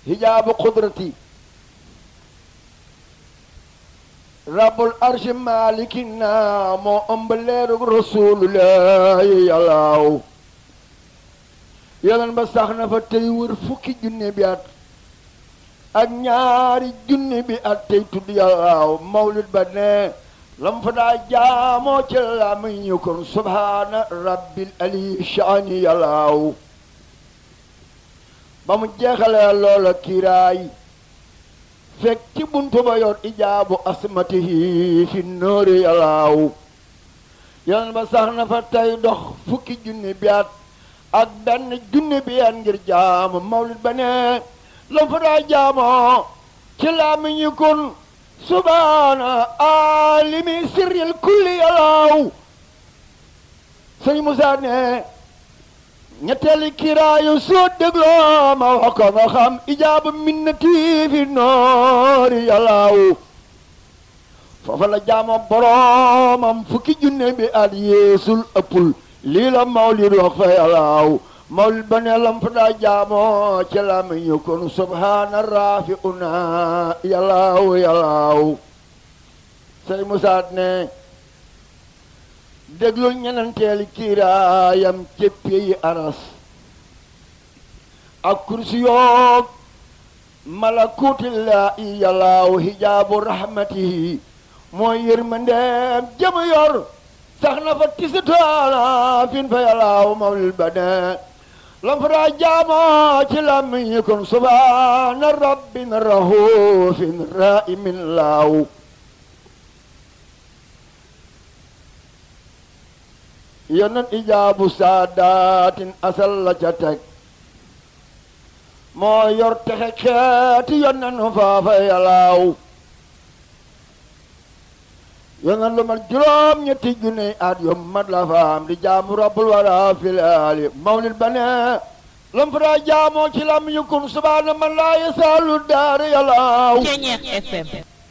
hijaabu qudrati rabbul arshi malikina moo ëmb leerug rasulullahi yàllaaw yeneen ba sax na fa tey wër fukki junne bi at ak ñaari junne bi at tey tudd yàllaaw mawlid ba ne lam fa daa jaamoo ci la muy ñu kon subhaana rabbil ali shaani yàllaaw ba mu jeexalee loola kiiraay fekk ci buntu ba yor ijaabu asmatihi fi nóori yàllaaw yeneen ba sax na fa tey dox fukki junne bi at ak benn junne bi at ngir jaamu mawlid ba ne lam fa daa jaamoo ci laa mi ñu kon subhaana alimi sirril kulli yàllaaw sëñ Moussa ne ñetteeli kiraayu soo dégloo ma wax ko nga xam ijaaba minnati fi noori yàllaaw foofa la jaama boroomam fukki junne bi at yeesul ëppul lii la mawlid wax fa yàllaaw mawlid ba ne lam fa daa jaamoo ci la mi ñu kon subhaana raafi una yàllaaw yàllaaw sëñ Moussa ne déglul ñenanteeli kiiraayam céppi yi aras ak kursi yoog malakutillaahi yàllaaw hijaabu rahmatihi mooy yërmandeem jëm yor sax na fa tisitaala fin fa yàllaaw mawlil ba ne lam fa daa jaamoo ci lammiñi kon subhaana rabbin rahuufin raimin laaw yonen ijaabu saadaatin asal la ca teg moo yor texe xeeti yonen faafa yàllaaw yonen lu mat juróom ñetti junne at yu mat la faam di jaamu rabbul wara filaali mawlid ba ne lam fa daa jaamoo ci lam yukun subhaana man laa yasaalu daara yàllaaw Ceñeex FM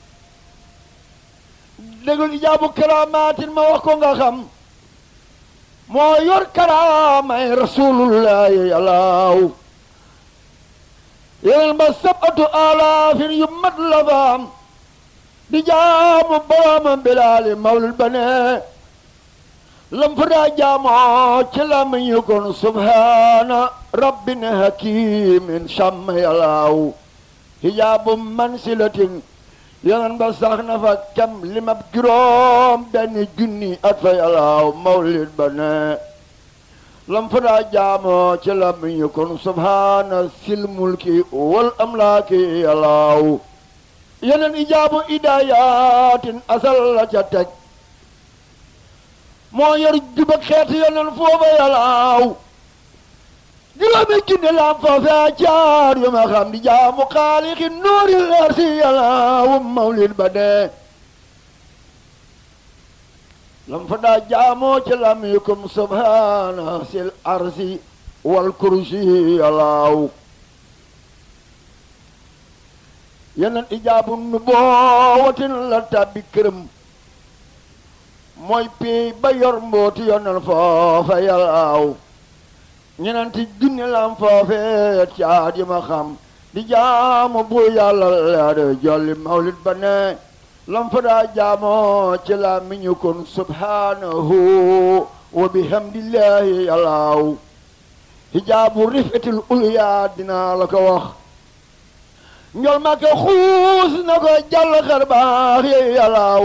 dégul ijaabu karaamaatin ma wax ko nga xam moo yor karaamay rasulullahi yàllaaw yeneen ba sabatu alaafin yu mat la faam di jaamu boroomam bilaali mawlid ba ne lam fa daa jaamoo ci lam ñu kon subhaana rabbin hakimin sàmm yàllaaw hijaabu mansilatin yeneen ba sax na fa kem limab juróom benn junni at fa yàllaaw mawlid ba ne lam fa daa jaamoo ci lam ñu kon subhaana sil mulki wal amlaaki yàllaaw yeneen ijaabu idaayatin asal la ca teg moo yor jubak xeeti yeneen foofa yàllaaw juróomi junni lam fa fee caar yu ma xam di jaamu xaalixi nuuri leer si yàllaaw mawlid ba ne lam fa daa jaamoo ci lam yukum subhaana sil arsi wal kursi yàllaaw yeneen ijaabu nu boowatin la tàbbi këram mooy pii ba yor mbooti yonen foofa yàllaaw ñenenti junni lam foofe caat yi ma xam di jaamu bu yàlla leede jolli mawlid ba ne lam fa daa jaamoo ci la mi ñu kon subhanahu wa bihamdillahi yàllaaw hijaabu rifatil ulya dinaa la ko wax njol ma ko xuus na ko jàll xar baax yi yàllaaw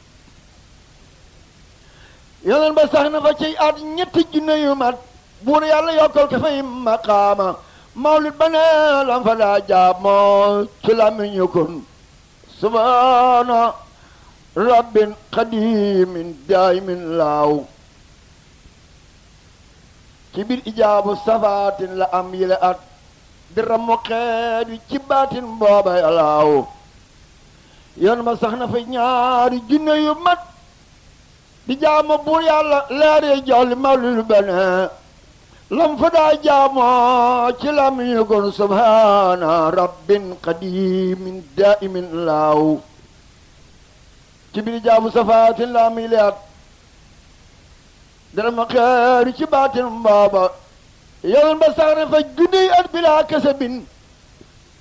yeneen ba sax na fa ci at ñetti junne yu mat buur yàlla yokkal ko fay maqaama mawlid ba ne lam fa daa jaamoo ci la mi ñu kon subhaana rabbin qadimin daimin laaw ci biir ijaabu safaatin la am yile at di ramu xeet wi ci baatin booba yàllaaw yoon ma sax na fa ñaari junne yu mat di jaamu buur yàlla leere jolli mawlid ba ne lam fa daa jaamoo ci lam ñu kon subhaana rabbin qadimin daimin laaw ci biir jaabu safaatin la am yiliyaat dara ma xeeru ci baatin booba yoon ba sax na fa junniy at bilaa kese bin